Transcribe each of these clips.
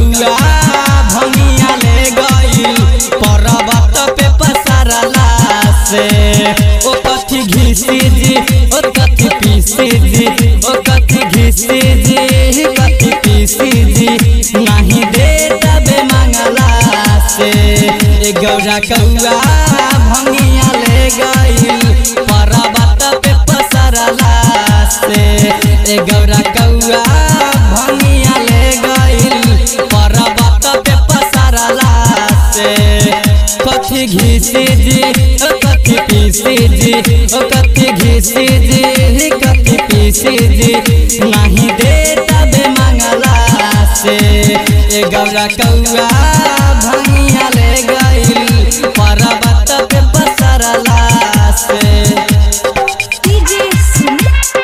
कौआ भंगिया ले गइल पर्वत पे पसरला से ओ कथी घिसी जी ओ कथी पीसी जी ओ कथी घिसी जी कथी पीसी जी नहीं दे तबे मंगला से ए गौरा कौआ भंगिया ले गइल पर्वत पे पसरला से ए गौरा कौआ भंगिया ले गइल पर्वत पे पसरला से कथी घिसी जी ओ कथी पीसी जी ओ कथी घिसी जी कथी पीसी जी नहीं दे तबे मंगला से ए गौरा कौआ भंगिया ले गइल पर्वत पे पसरला से DJ Sumit.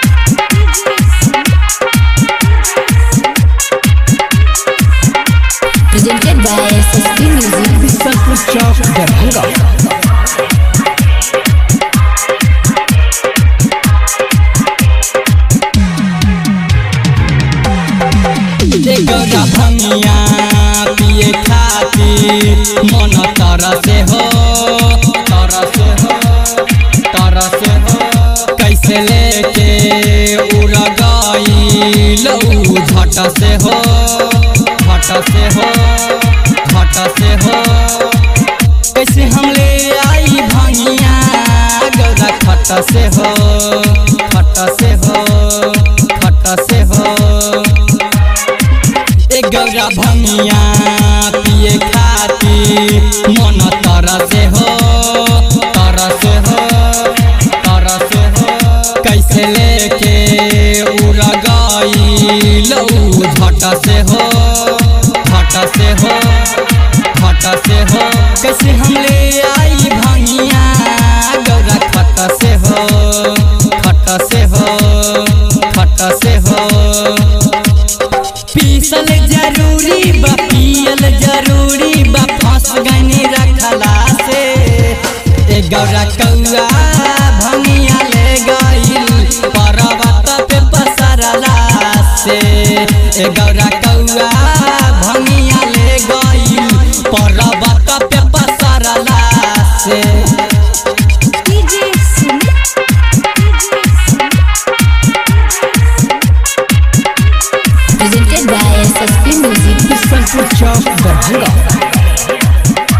Presented by SSP Music. Bisalpur चौक दरभंगा ए गौरा भंगिया पिए खातिर मन तरसे हो तरसे हो तरसे हो कैसे लेके उड़ गइल ऊ झट से हो झट से हो झट से हो कैसे हम ले आई भंगिया गौरा खट से हो खट से हो खट से हो ए गौरा भंगिया पिए खातिर मन तरसे हो तरसे हो तरसे हो कैसे लेके उड़ गइल ऊ झट से हो झट से हो झट से हो कैसे हम ले आई भंगिया गौरा खट से हो खट से हो खट से हो पीसल जरूरी बा पियल जरूरी बा फंस गनी रखला से ए गौरा कौआ भंगिया ले गइल पर्वत पे पसरला से ए गौरा कौआ भंगिया ले गइल पर्वत पे पसरला से DJ Sumit. Presented by SSP Music. Bisalpur चौक दरभंगा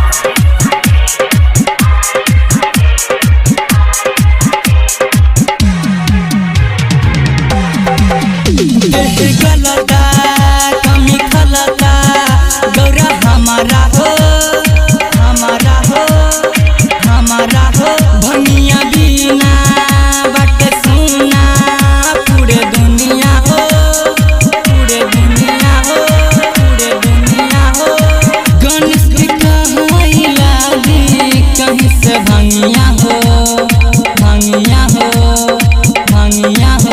देह गलता कमी खलता गौरा हमारा हो हमारा हो हमारा हो भनिया बिना बट सुना पूरे दुनिया हो पूरे दुनिया हो पूरे दुनिया हो गणेश जी कहला दी कहीं से भंगिया हो भंगिया हो भंगिया हो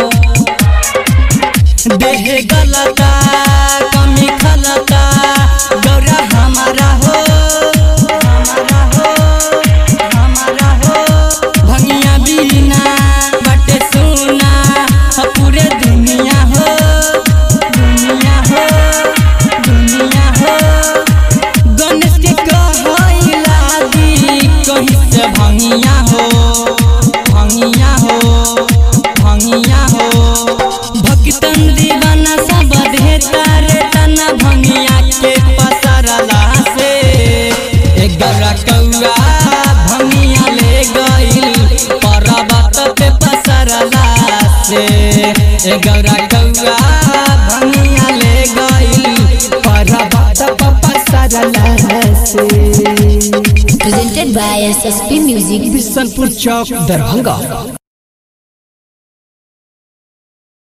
देह गलता कमी खलता गौरा हमारा हो हमारा हो हमारा हो भंगिया बिना बटे सुना ह पूरे दुनिया हो दुनिया हो दुनिया हो गणेश के कहला दी कहीं से भंगिया हो भंगिया हो भंगिया हो भक्तन दीवाना सब देता रे तना भंगिया के पसरला से ए गौरा कौआ भंगिया ले गइल पर्वत पे पसरला से ए गौरा कौआ भंगिया ले गइल पर्वत पे पसरला से Presented by SSP Music. Bisalpur Chowk Darbhanga